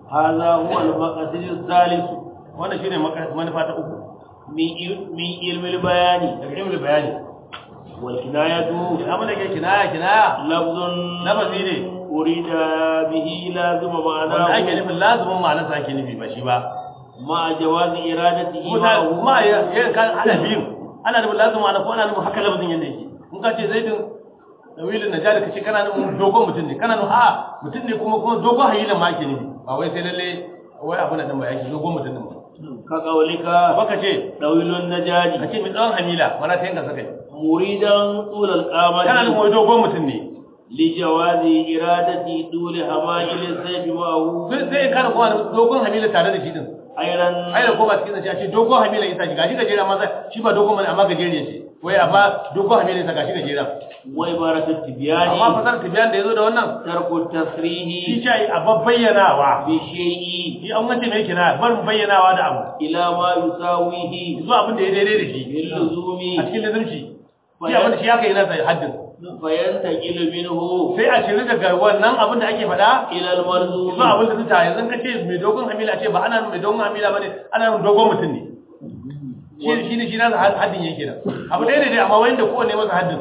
هذا هو المقصد الثالث wannan shine maka- manufa ta uku من إل- من علم البيان daga ilmul bayani والكناية abin da ke kinaya kinaya لفظ lafazi ne أريد به لازم wanda ake معناه nufin lazumin ma'anarsa ake nufi ba shi ba مع جواز إرادته kuma ta- معه kuma ya ya- kan ana biyu ana nufin lazumin ma'ana ko ana nufin haka lafazin yadda yake in ka ce zaidin dawilin na jari ka ce kana nufin dogon mutum ne kana nufin a mutum ne kuma kuma dogon hayilin ma ake nufi ba wai sai lalle wai abu na ɗin ba yake dogon mutum ɗin ba كقولك ba ka ce طويل ka النجاج ce mai tsawon hamila mana ta yanka sakai مريدا طول kana nufin القامة wai dogon mutum ne لجواز إرادة طول همائل السيف معه sai sai kana kuma dogon hamila tare da shi din أيضا ai da koma cikin zance a ce dogon hamila isa shi gashi gajera amma shi ba dogon bane amma gajeriya ce wai amma dogon hamila isa gashi gajera وعبارة التبيان amma fasar tibiyan da yazo da wannan ترك shi التصريح ce a babbayyanawa بشيء shi an wace mai kina barin bayyanawa da abu إلى ما يساويه zuwa abin da ya daidai da shi باللزوم a cikin lazumci shi abin da shi aka yi nasa haddin فينتقل منه sai a ciri daga wannan abin da ake faɗa إلى المرزوم zuwa abin da su ta yanzu ka ce mai dogon hamila ce ba ana mai dogon hamila ba ne ana nufin dogon mutum ne shi shi ne shi nasa haddin yake nan abu ɗaya ne dai amma wani da kowane masa haddin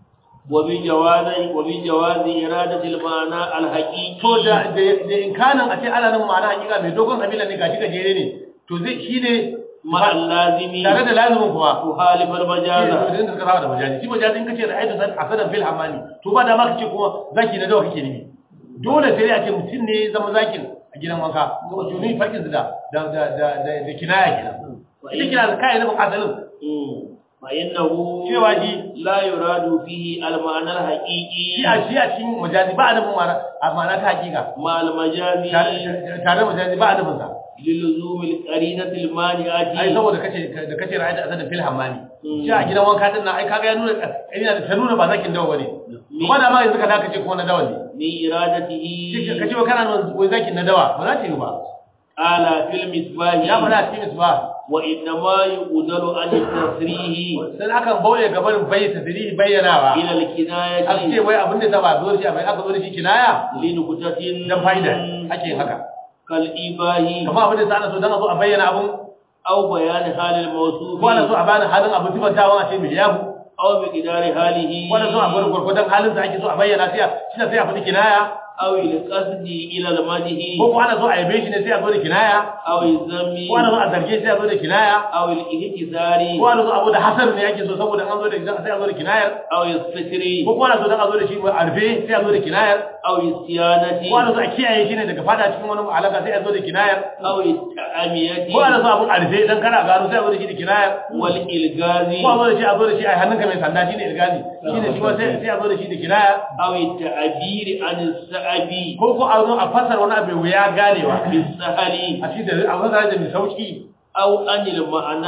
وبجواز وبجواز إرادة المعنى الحقيقي to da da da inkanin a ce ana nan ma'ana hakika mai dogon hamila ne gashi gajere ne to zai shi ne مع اللازم tare da lazumin kuma تخالف shi ne المجاز to da suka saba da majazi shi majazi in kace ra'aytu san asadan fil hamani to ba da ma kace kuma zaki na dawa kake nufi dole sai a ce mutum ne ya zama zakin a gidan wanka to juni farkin da da da da da kinaya kenan ita kina da kai nufin asalin مم. فإنه cewa shi لا يراد فيه المعنى shi الحقيقي a shi a cikin majazi ba a nufin ma'ana a ma'ana ta hakika مع المجاز tare tare da majazi ba a nufin sa للزوم القرينة ai المانعة saboda kace da kace ra'aytu asadan fil hamani Mm. shi a gidan wanka din nan ai kaga ya nuna ina da ta nuna ba zakin dawa bane kuma da ma yanzu ka da kace kuma na dawa ne من إرادته ka ce wa kana nuna wai zakin na dawa ba za ta yi ba قال في ya المصباح faɗa a cikin misbah وإنما يقدر عن التصريح sai akan bauye gaban bayyana tadrihi bayyanawa إلى aka ce الكناية wai abin da zaba zo shi bai aka zo da shi kinaya لنكتة dan fa'ida ake yin haka كالإيباه kamar abin da sa ana so dan a zo a bayyana abun أو بيان حال الموصوف ko ana so a bani halin abin sifantawan a ce mai yahu أو بقدار حاله ko ana so a bar gurgudan halin sa ake so a bayyana sai a shi sai a faɗi kinaya أو القصد إلى المدح ko ko ana so a yabe shi ne sai a zo da kinaya أو الذم ko ana so a zarge shi sai a zo da kinaya أو الاهتزار ko ana so abu da hasar ne ake so saboda an zo da sai a zo da kinayar أو الستر ko ko ana so dan a zo da shi a rufe sai a zo da kinayar أو الصيانة ko ana so a kiyaye shi ne daga fada cikin wani alaka sai a zo da kinayar أو التعمية ko ana so abun a rufe dan kana gano sai a zo da shi da kinayar والإلغاز ko a zo da shi a zo da shi a hannunka mai sanda shine ilgani shine shi ma sai sai a zo da shi da kinayar أو التعبير عن الصعب ko ko a zo a fasar wani abu wuya ganewa بالسهل a shi da a fasara da mai sauki أو عن المعنى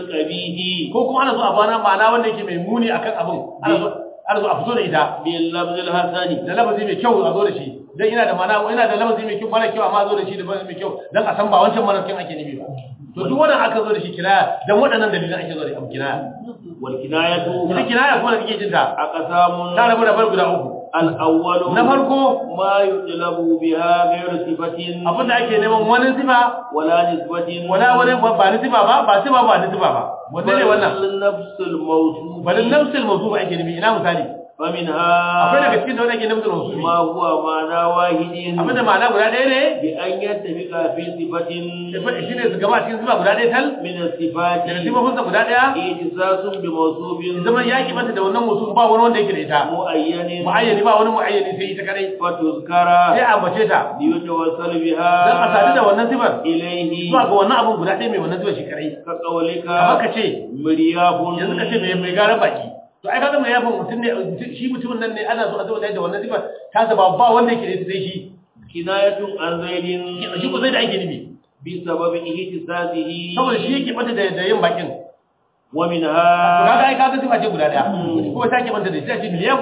القبيح ko kuma ana so a bana ma'ana wanda yake mai muni akan abun ana so ana so a fito da ita باللفظ الحسن da lafazi mai kyau a zo da shi dan ina da mana ina da lafazi mai kyau mara kyau amma a zo da shi da lafazi mai kyau dan a san ba wancan mara kyau ake nufi ba to duk wannan aka zo da shi kinaya dan waɗannan dalilan ake zo da abu kinaya والكناية ita kinaya kuma da kike jin ta أقسام ta rabu da bar guda uku الأول na farko ما يطلب بها غير صفة abinda ake neman wani sifa ولا نسبة wala wani ba ni sifa ba ba sifa ba ni sifa ba wanda ne wannan بل نفس الموصوف bal nafsul mawsuf ake nufi ina misali akwai فمنها daga cikin da wanda ake nafsul mawsuf ما هو معنى واحد abinda ma'ana guda ɗaya ne بأن يتفق في صفة shi ne su gama cikin sifa guda ɗaya tal من الصفات daga sifofinsa guda ɗaya اتصاص بموصوف zama ya ki mata da wannan mawsuf ba wani wanda yake da ita معين muayyani ba wani muayyani sai ita kadai فتذكر sai a ambace ta ليتوصل dan a sadu da بها wannan sifar إليه zuwa ga wannan abun guda ɗaya mai wannan sifar shi kadai كقولك kamar ka ce مرياب yanzu ka ce mai mai gara baki to ai kaga mai yafin mutum ne shi mutumin nan ne ana so a zo da wannan sifar ta ba ba wanda yake da ita sai shi كناية عن زيد shi ko sai da ake nufi بسبب اهتزازه saboda shi yake mata da da yin bakin to ومنها kaga ai kaga sifa ce guda ɗaya kuma ta ke mata da shi a ce miliyan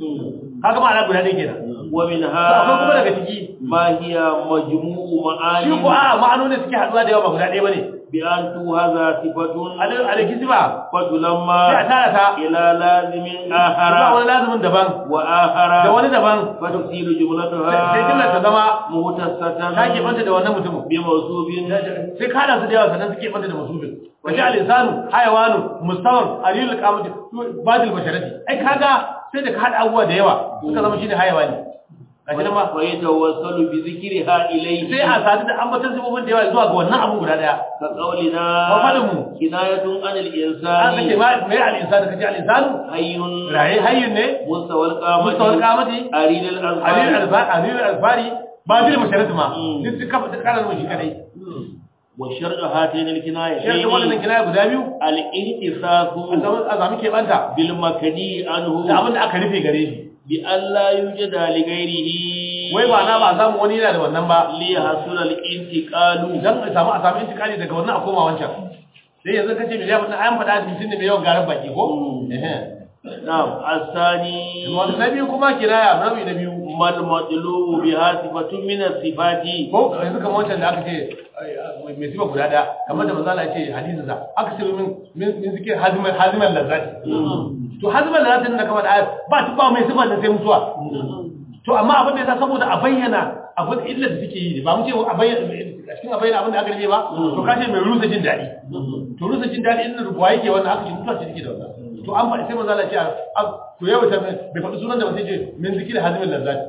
kaga ma'ana guda ɗaya kenan to akwai kuma daga ومنها ciki ما هي مجموع shi ko معاني a ma'anoni suke haɗuwa da yawa ba guda ɗaya bane بأن توهذا صفة a da kisi ba sai a فتلما tara ta إلى لازم ba آخر wani lazumin daban da وآخر wani daban فتصير sai jimlar ta جملتها zama مختصة ta keɓanta da wannan mutumin بموصوف sai ka hada su da yawa sannan suke banta da masubin wace al-insanu hayawanu mustawan aliyul qamati badil basharati ai kaga sai da ka hada abubuwa da yawa suka zama shine hayawani gashi nan ma ويتوصل بذكرها إليه sai a sadu da ambaton sifofin da yawa zuwa ga wannan abu guda daya كقولنا وفلم. كناية عن an kace الإنسان ma mai al-insanu kace al-insanu حي rayi hayyun ne مستوى القامة mustawal qamati أريد aliyul الأنفال alfari aliyul alfari badil basharati ma Mm. duk suka fita karar mu shi kadai وشرط هاتين shi الكنايتين wannan kinaya guda biyu الانتصاف a zama ke banta بالمكني da عنه abin da aka rufe gare shi بأن لا يوجد لغيره wai ba na ba a samu wani yana da wannan ba ليحصل الانتقال dan a samu a samu intikali daga wannan a koma wancan sai yanzu kace miliyan wannan ayan faɗa mutum ne mai yawan garan baki ko Mm. eh نعم الثاني wanda na biyu kuma kiraya rabi na biyu ما المطلوب بها صفة من الصفات ko yanzu kamar wancan da aka ce ai, ai, mai sifa guda daya kamar da manzala ya ce hadisin sa aka ce min min min zikir haziman haziman lazzati to haziman lazzati da kamar ayat ba ta ba mai sifa da sai mutuwa to amma abin da yasa saboda a bayyana abin illa da suke yi ne ba mu ce a bayyana a cikin a bayyana abin da aka rike ba to ka ce mai rusa jin daɗi to rusa jin daɗi inda rubuwa yake wannan aka ce mutuwa ce take da wannan to an faɗi sai manzo Allah ce a to yau ta bai faɗi sunan da ba sai ce min zikir hazimin lazzati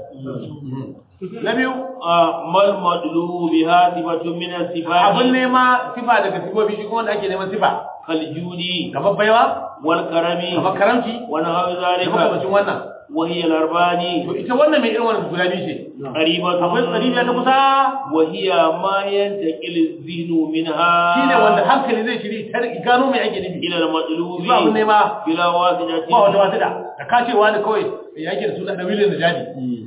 na biyu آه، ما المطلوب بها صفة من الصفات abin nema sifa daga sifofi shi kuma wanda ake neman sifa كالجود kamar baiwa والكرم kamar karamci ونحو da ذلك makamacin wannan وهي الأربان to ita wannan mai irin wannan guda biyu ce قريبة akwai tsaribiya ta kusa وهي ما ينتقل الذهن منها shine wanda hankali zai shiri ta gano mai ake nufi إلى المطلوب ba abin nema بلا واسطة ba wata wata da da ka ce wani kawai ya yake da suna da wilin da jadi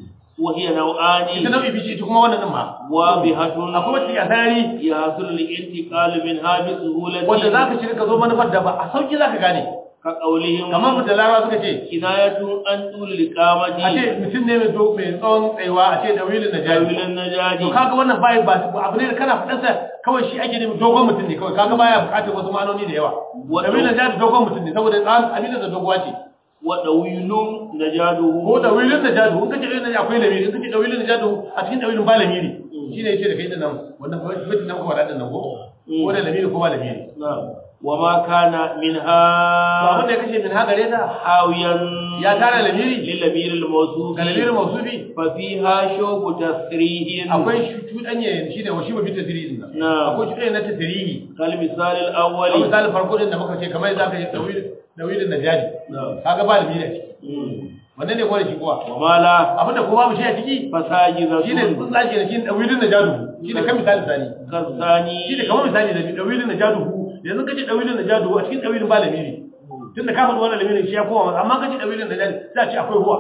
وهي نوعان ita nau'i biyu ce ita kuma wannan din ma واضحة akwai wacce a sarari يحصل الانتقال منها بسهولة wanda za ka shiri ka zo manufar da ba a sauki za ka gane كقولهم kamar da larawa suka ce كناية عن طول a ce الإقامة mutum ne mai do- mai tsawon tsayuwa a ce da wilin da jadi جاهل النجاة to kaga wannan bai ba abu ne da kana faɗan sa kawai shi ake nemi dogon mutum ne kawai kaga baya buƙatar wasu ma'anoni da yawa Wato- da wilin da dogon mutum ne saboda tsarin amina da doguwa ce وطويل نجاده ko da wilin da jadu in kace wilin da akwai lamiri in kace da wilin da jadu a cikin da wilin ba lamiri shine yace da kai din nan wannan baitin nan kuma da nan ko ko da lamiri ko ba lamiri نعم وما كان to abin منها da ya kashe min ha gare ta حاويا ya tara lamiri للأمير الموصوف ga lamirin mausufi ففيها شوب تسريه akwai cuɗanye shine wa shi ba fita tirihin nan نعم akwai cuɗanye na tasirihi كالمثال a الأول misalin farko din da muka ce kamar za ka yi da wilin da jadi نعم kaga ba lamiri a ciki مم. wannan ne ko da shi kuwa وما لا abinda ko babu shi a ciki فساجدة shine sun tsage da shi dawilin da jadu shine kan misali sani كالثاني shine kamar misali da dawilin da jadu yanzu kace dawilin da jadu a cikin dawilin ba lamiri tunda ka faɗi wannan lamirin shi ya kowa amma kace dawilin da jadu za a ce akwai huwa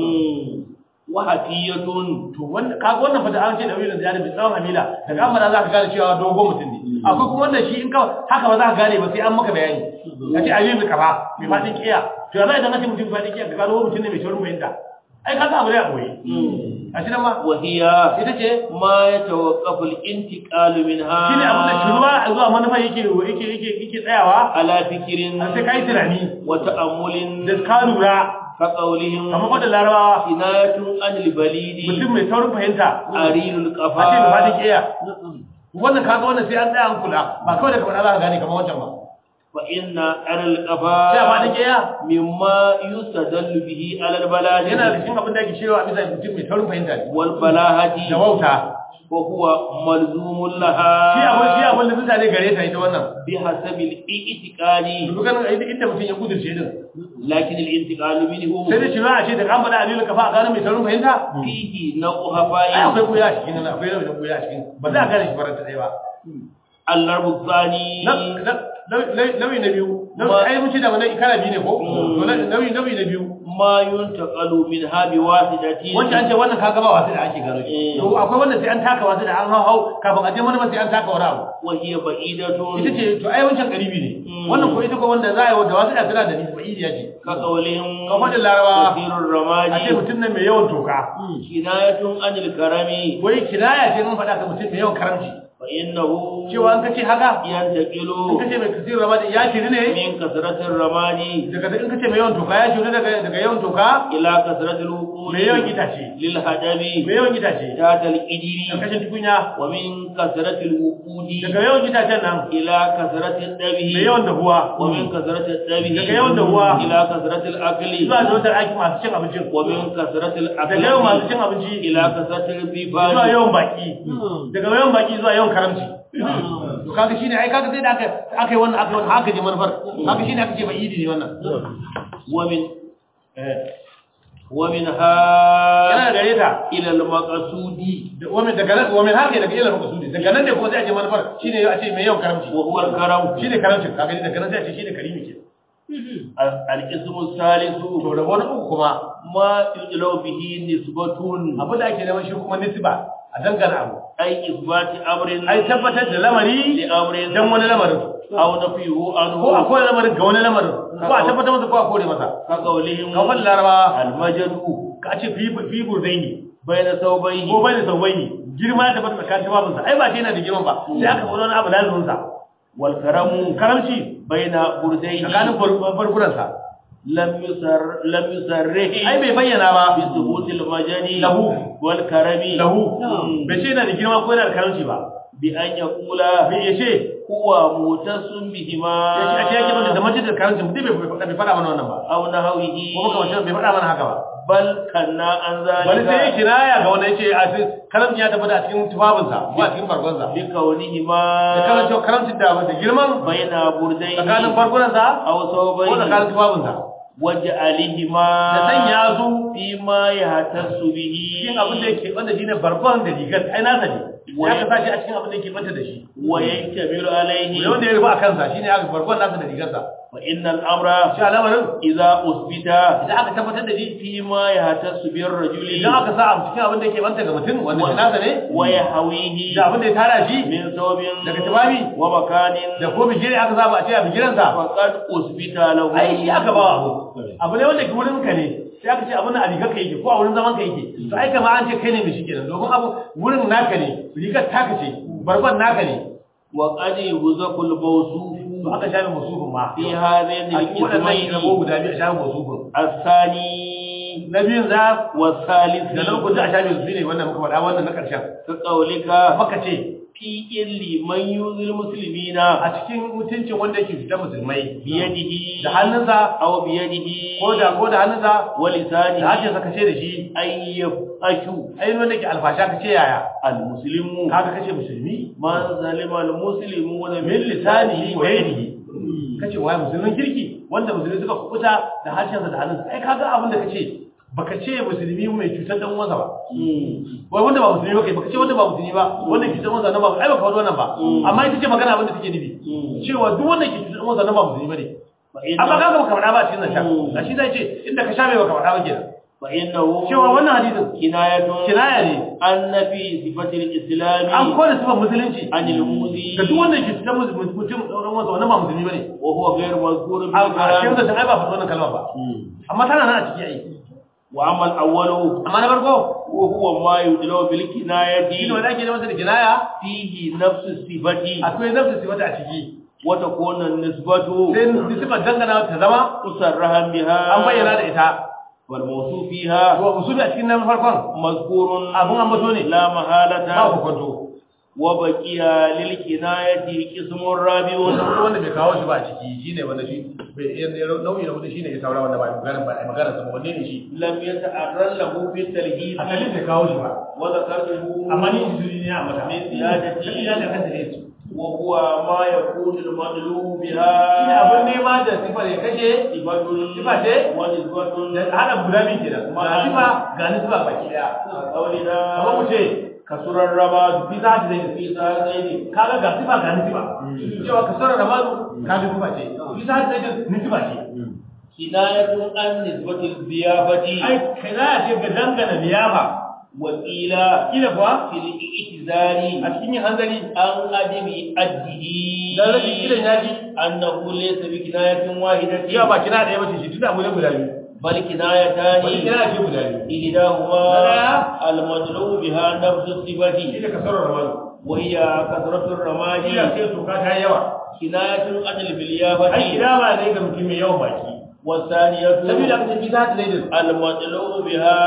مم. وحكية to wanda kaga wannan fata an ce dawilin da jadu bi tsawon hamila daga amma za ka gane cewa dogon mutum ne akwai kuma wanda shi in ka haka ba za ka gane ba sai an maka bayani kace ayi bi kafa bi fadin kiya to yanzu idan kace mutum fadin kiya ka gano mutum ne mai taurin fahimta ai kaga abu ne a boye a shi nan ma وهي ita ce ما يتوقف الانتقال منها shi ne abin da shugaba a zuwa manufa yake yake yake yake tsayawa على فكر har sai kai tunani وتأمل da ka lura كقولهم kamar wadda larabawa كناية عن البليد mutum mai saurin fahimta أريل a ce da القفا fadin kiya wannan kaga wannan sai an tsaya an kula ba kawai da kamar za ka gane kamar wancan ba فإن أرى sai a fadin القفا kiya مما يستدل به على البلاغة yana da cikin abin da ake cewa bisa mutum mai saurin fahimta ne da والبلاهة wauta وهو ملزوم shi abin shi لها abin da mutane gare ta ita wannan بحسب الاعتقاد dukkan inda mutum ya kudurce din لكن الانتقال منه sai da cewa a ce da kan faɗa alilu kafa a gane mai saurin fahimta فيه نوع ai هفاء akwai kuya a cikin nan akwai nau'in kuya a cikin ba za a gane shi faranta ɗaya ba الضرب الثاني nauyi na biyu Ma- ai mun ce da wannan ikara biyu ne ko Mm. to nauyi nauyi na biyu ما ينتقل منها بواسطة wanda an ce wannan kaga ba wasu da ake gano shi Mm. to akwai wanda sai an taka wasu da an hau hau kafin a je mana sai an taka wani abu وهي بعيدة ita ce to ai wancan karibi ne Mm. wannan ko ita ko wanda za a yi da wasu da tana da nisba idiya ce كقولهم Kamar da Larabawa. كثير a ce الرماد mutum ne mai yawan toka كناية عن الكرم wai kinaya ce mun faɗa ka mutum mai yawan karamci فإنه cewa an kace haka in ينتقل kace mai kasir ramadi ya shiri ne من كثرة الرماد daga in kace mai yawan toka ya shiri daga daga yawan toka إلى كثرة الوقود mai yawan itace للهدم mai yawan itace ذات kan الإجر kashin tukunya ومن كثرة الوقود daga yawan itacen nan إلى كثرة mai الدبه yawan dahuwa ومن كثرة الدبه daga yawan dahuwa إلى كثرة الأكل zuwa da wata aiki masu cin abincin ومن كثرة daga yawan masu الأكل cin abinci إلى كثرة zuwa الضيفان yawan baki daga yawan baki zuwa yawan karamci to kaga shine ai kaga sai da aka aka yi wannan aka yi wannan haka je manufar kaga shine aka ce bai idi ne wannan ومن eh ومنها yana da gare ta إلى المقصود da wamin daga nan wamin haka daga ila makasudi daga nan ne kuma sai a je manufar shine a ce mai yawan karamci وهو الكرم shine karamci kaga ni daga nan sai a ce shine karimi ke الاسم الثالث to da wani uku kuma ما يطلب به نسبة abin da ake neman shi kuma nisba a dangana abu أي إثبات أمر ai tabbatar da lamari لأمر dan wani lamarin أو نفيه ko عنه akwai lamarin ga wani lamarin ko a tabbatar masa ko a kore masa كقولهم kawai laraba المجد ka ce fi fi burdai ne بين ثوبيه ko bai da sauwai ne girma da bata tsakanin babinsa ai ba shi yana da girman ba sai aka faɗa wani abu lazumin sa والكرم karamci بين برديه tsakanin farfuransa لم يسر لم يسره ai bai bayyana ba بثبوت المجد له. والكرم lahu مم. bai ce yana da girma ko yana da karamci ba بأن يقول bai ya ce هو متص بهما ya ce a ce yake mana da mace da karamci mutum bai faɗa bai faɗa mana wannan ba أو نحوه ko maka mace bai faɗa mana haka ba بل كنا عن wani sai ya ذلك kiraya ga wanda ya ce a cikin karamci ya tabbata a cikin tufafinsa ko a cikin bargonsa بكونهما da karamci karamcin da da girman بين برديه tsakanin bargonsa أو ko ثوبيه tsakanin tufafinsa وجعلهما da sanya su فيما يهتز به cikin abin da yake wanda shine bargon da rigar ai nasa ne ya ka sa shi a cikin abin da yake banta da shi ويكتمل عليه ne wanda ya rufa a kansa shine aka bargon nasa da rigarsa فإن الأمر shi al'amarin إذا أثبت idan aka tabbatar da shi فيما يهتز بالرجل idan aka sa a cikin abin da yake banta ga mutum wanda shi nasa ne ويهويه da abin da ya tara shi من ثوب daga tufafi ومكان da ko bigire aka saba a ce a bigiransa فقد أثبت له ai shi aka ba abu abu ne wanda ke wurin ka ne sai aka ce abin da a rigar ka yake ko a wurin zaman ka yake to ai kama an ce kai ne mai shi kenan domin abu wurin naka ne rigar taka ce bargon naka ne وقد يهزق الموصوف to aka shafe musufin ma في هذين a cikin waɗannan rabo القسمين guda biyu a shafe musufin الثاني na biyun za والثالث da na uku za a shafe su ne wannan muka faɗa wannan na ƙarshen كقولك maka ce في إل من يؤذي المسلمين a cikin mutuncin wanda yake fitar musulmai بيده da hannunsa أو بيده ko da ko da hannunsa da ولسانه harshensa ka ce da shi أن يفأشوا ainihin wanda ke alfasha ka ce yaya المسلم kaga kace musulmi من سلم المسلمون min lisanihi wa yadihi kace wai musulmin kirki wanda musulmi suka kubuta da harshensa da hannunsa ai kaga abin da kace baka ce musulmi mai cutar dan uwansa ba wai wanda ba musulmi ba kai baka ce wanda ba musulmi ba wanda ke cutar uwansa nan ba ai baka faɗi wannan ba amma ita ce magana abin da take nufi cewa duk wanda ke cutar uwansa nan ba musulmi bane amma kaga baka faɗa ba a cikin zancen a shi zai ce inda ka sha mai baka faɗa ba kenan فإنه cewa wannan hadisin كناية kinaya ne أن في صفة الإسلام an kore sifar musulunci عن المؤذي ga duk wanda ke cutar mutum mutum dan uwansa wannan ba musulmi bane وهو غير مذكور في a cikin الكلام zancen ai ba faɗi wannan kalmar ba amma tana nan a ciki ai وأما الأول amma na farko وهو ما يدلو shi ne بالكناية wanda ake neman sa da kinaya فيه نفس الصفة akwai nafsu sifata a ciki وتكون النسبة sai nisbar dangana ta zama مصرحا بها an bayyana da ita والموصوف فيها to musulmi a cikin nan farkon مذكور abun ambato ne لا ba محالة ku kwanto وبقي للكناية قسم رابع wannan wanda bai kawo shi ba a ciki shine wanda shi bai yan- nauyi na hudu shine ya saura wanda ba magana ba magana sa wanne ne shi لم يتعرض له في التلهيد asalin bai kawo shi ba وذكرته amma ni jiri ne a mata من زيادة shi ya da kanta ne shi وهو ما يكون المطلوب ne بها abin nema da sifar ya kashe صفة صفة إيه؟ ونسبة da hada guda biyu kenan ga sifa ga nisba baki daya قولنا amma mu ce كسر الرماد fi za ta zai في ساعتين kaga ga sifa ga nisiba cewa ka sanar da mazu kaga sifa ce bisa ta ce nisiba ce كناية عن نسبة الضيافة ai kana ce ga dangana liyafa وقيل kila kuwa في الاعتذار a cikin yin hanzari عن عدم أده dan rashin kiran yaji أنه ليس بكناية واحدة cewa ba kina da yawa ce shi tunda mu ne guda biyu بل wani كنايتان kina ce guda biyu إحداهما لا. المدلو بها نفس shi الصفة ne kasarar ramani وهي كثرة الرماد shi ne sai toka ta yi yawa كناية عن ai البليافة kidama ne ga mutum mai yawan baki والثانية sabida aka ce fi za ta daidai المدلو بها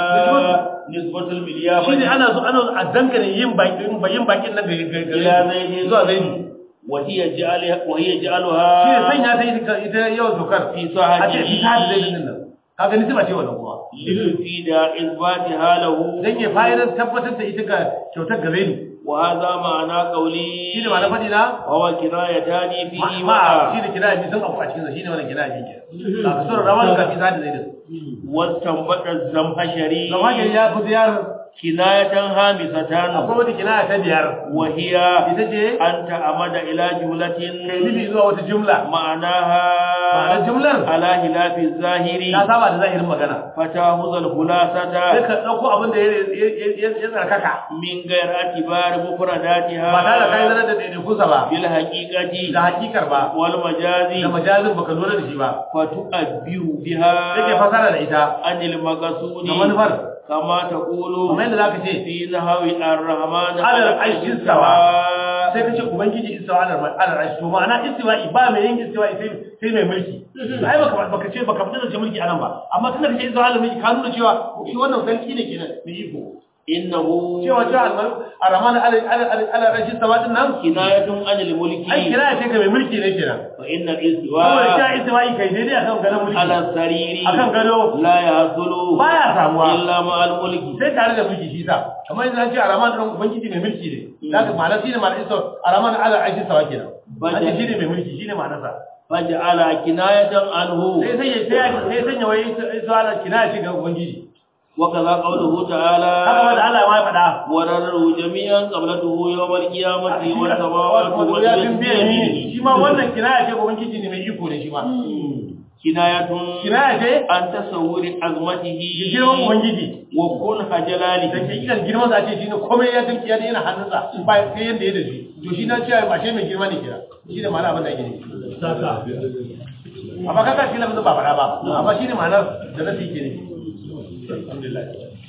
نسبة shi ne البليافة ana so ana a dangane yin bakin yin bakin nan ga ga إلى زيد zuwa zaini وهي جعلها وهي shi ne جعلها sanya ta ita ita yawan tokar في a ce fi za ta daidai صاحبه nan kaga ni ba ce wannan kuma ليفيد إثباتها له dan ya fayar tabbatar da ita ga kyautar gare ni وهذا معنى قولي shi ne ma na faɗi na وهو كنايتان فيه ma معا shi ne kira bi sun abu a cikin sa shi ne wannan kira bi ke ka kasarar ramani ga fi za ta daidai واستنبط الزمخشري zama gari ya fi ziyar كناية هامسة akwai wata kinaya ta biyar وهي ita ce أن تعمد إلى جملة kai nufi zuwa wata jumla ma'anar معناها jumlar على خلاف ta الظاهر saba da zahirin magana فتأخذ sai الخلاصة ka ɗauko abin da ya ya tsarkaka من غير اعتبار ba tare da kai مفرداتها zanar da ɗaiɗaikunsa ba da بالحقيقة hakikar ba والمجاز da majazin baka lura da shi ba فتؤبه sai ke بها fasara da ita عن المقصود da manufar كما تقول kuma yadda zaka ce في نحو الرحمن على العرش استوى. sai ka ce ubangiji istiwa ala ala arshi to ma'ana istiwa'i ba mai yin istiwa'i sai sai mai mulki ai baka baka ce baka fita da mulki anan ba amma tunda kace istiwa ala mulki ka nuna cewa shi wannan sarki ne kenan mai iko إنه cewa cewa ar-rahman ala ala ala arshi istiwa din nan كناية عن الملك ai kira ya ce ka mai mulki ne kenan فإن saboda الاستواء cewa istiwa'i kai daidai akan gadon mulki على السرير akan gado لا يحصل baya samuwa إلا مع الملك sai tare da mulki shi sa kamar yanzu an ce ar-rahman din ubangiji mai mulki ne zaka ma'ana shine ma'ana istiwa ar-rahman ala arshi istiwa kenan an ce shine mai mulki shine ma'anarsa فجعل كناية عنه sai sai ya sai sai sanya wai su ala kina shi ga ubangiji وكذا قوله haka ma da تعالى Allah ma ya faɗa ورره جميعا قبلته يوم القيامة والسماوات wato ya bin والأرض biya ni بيمينه shi ma wannan kinaya ce ga ubangiji ne mai iko ne shi ma كناية kinaya ce عن تصور عظمته girman ubangiji وكنه جلاله da ke kiran girman sa ce shi ne komai ya dinki ya yana hannunsa ba sai yanda ya da shi to shi na ce ba shi mai girma ne kira shi ne ma'ana abin da yake ne amma kaka shi lafazin ba faɗa ba amma shi ne ma'anar da nasi ke ne alhamdulillah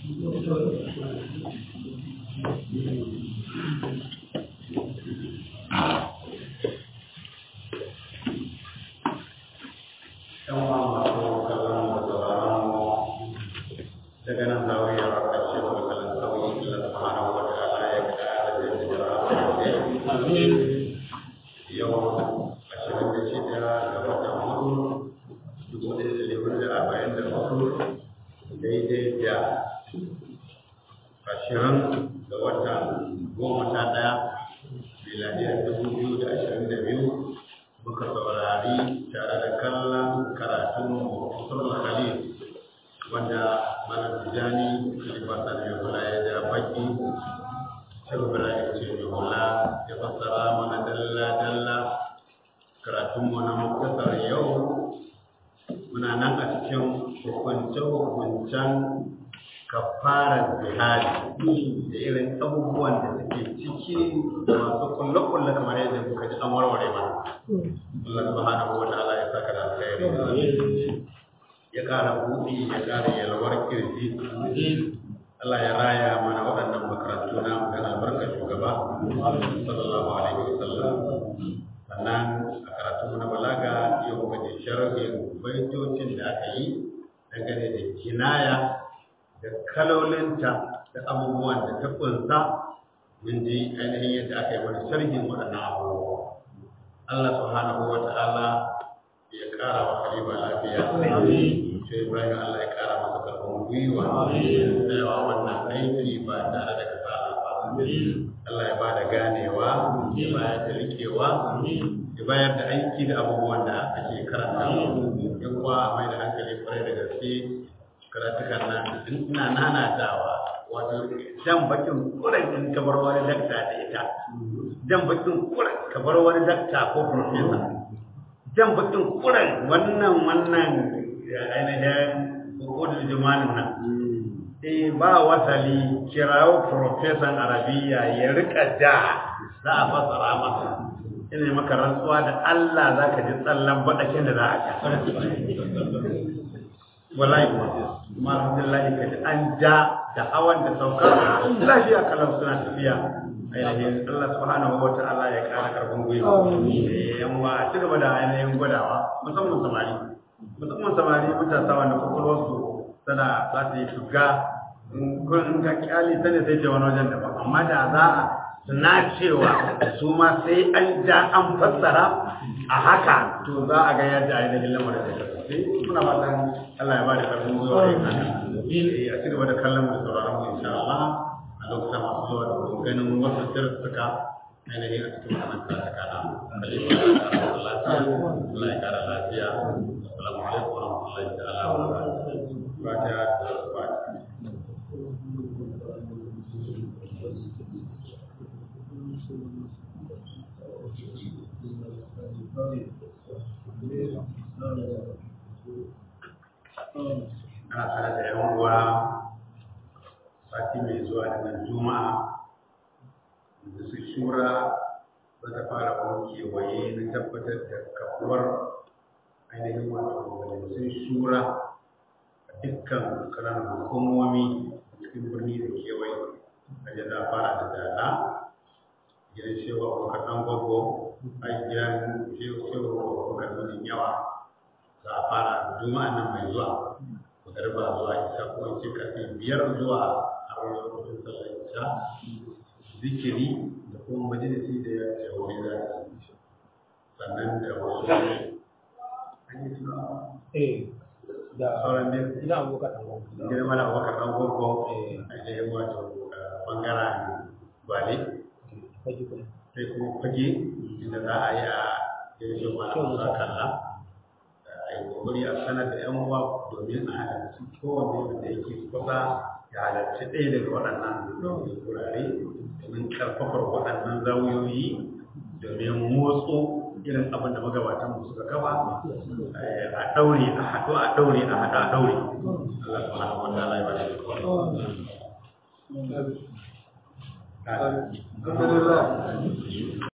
yan uwa masu kallon da sauraron mu daga nan zawiyar ƙarshe da kalan sauyi Allah subhanahu wa ta'ala ya ƙara da jira yau ashirin da shida ga watan hudu dubu ɗaya da dubu da arba'in da hudu daidai da ashirin ga watan goma sha ɗaya miladiyar dubu biyu da ashirin da biyu muka saurari tare da kallon karatun musul khalil wanda malam tijani khalifa sani hula ya ja baki shehu ibrahim ce mai hula ya fassara mana dalla dalla karatunmu na muktasar yau muna nan a cikin hukunce-hukuncen kafarar jihadi da irin abubuwan da suke ciki da masu kulle-kulle kamar yadda muka ji an warware mana Allah subhanahu wa ta'ala ya saka da alkhairi ya ƙara buɗi ya ƙara yalwar kirji Allah ya raya mana waɗannan makarantu na da albarka shugaba sallallahu alaihi wa sallam sannan a karatu na balaga yau muka ji sharhin baitocin da aka yi dangane da kinaya da kalolinta da abubuwan da ta kunsa mun ji ainihin yadda aka yi mana sharhin waɗannan abubuwa Allah subhanahu wa ta'ala ya ƙara wa Khalifa lafiya. Sai Ibrahim Allah ya ƙara masa karfin gwiwa. Tsayawa wannan aiki ba tare da kasala ba. Allah ya bada ganewa, ya bayar da rikewa, ya bayar da aiki da abubuwan da ake karanta. Yan kuwa a mai da hankali kwarai da gaske karatukan nan ina nanatawa wato jan bakin kuren in ka bar wani dakta da ita jan bakin kuren ka bar wani dakta ko profesa jan bakin kuren wannan wannan ainihin hukudul jimanin nan eh ba wasali kirawo profesan arabiya ya rika da za a fasara masa ina maka rantsuwa da Allah za ka ji tsallan baɗakin da za a sha wallahi kuma alhamdulillah kaji an ja da hawan da saukar lafiya kalau suna tafiya ainihin Allah subhanahu wa ta'ala ya kara karfin gwiwa yan wa ci gaba da ainihin gwadawa musamman samari musamman samari matasa wanda kwakwalwarsu tana za ta yi shuga kun ga kyali ta ne sai ce wani wajen daban amma da za a na cewa su ma sai an ja an fassara a haka to za a ga yadda ainihin lamarin da kasance muna fatan Allah ya ba da karfin gwiwa yin haka a ci gaba da kallon mu da sauraron mu insha Allah a lokacin masu zuwa da ganin wasu sirrika ainihin a cikin wannan karatuka na Allah ya kara lafiya assalamu alaikum wa rahmatullahi ta'ala wa barakatuh fatiha da fatiha ana tare da yan uwa sati mai zuwa daga juma'a da su shura za ta fara wani kewaye na tabbatar da kafuwar ainihin wato majalisun shura a dukkan ƙananan hukumomi cikin birni da kewaye a za a fara da dala gidan shewa abokan ɗan gwaggo a gidan shewa abokan nunin yawa za a fara juma'a nan mai zuwa magarba zuwa isa ko in ce karfe biyar zuwa a wani lokacin sallar isha zikiri da kuma majalisi da ya jawo za su sannan da wasu an yi tuna eh da sauran ne ina abokan ɗan gwamnati gidan mana abubakar ɗan gwaggo a jayin wato bangaren gwale fage kuma sai kuma fage inda za a yi a yanzu mana musa kalla a yi kokari a sanar da yan uwa domin a halarci kowanne wanda yake kusa ya halarci ɗaya daga waɗannan wurare domin ƙarfafar waɗannan zawiyoyi domin motso irin abin da magabatan mu suka kafa a ɗaure a haɗu a ɗaure a haɗu a ɗaure Allah subhanahu wa ta'ala ya ba shi Alhamdulillah.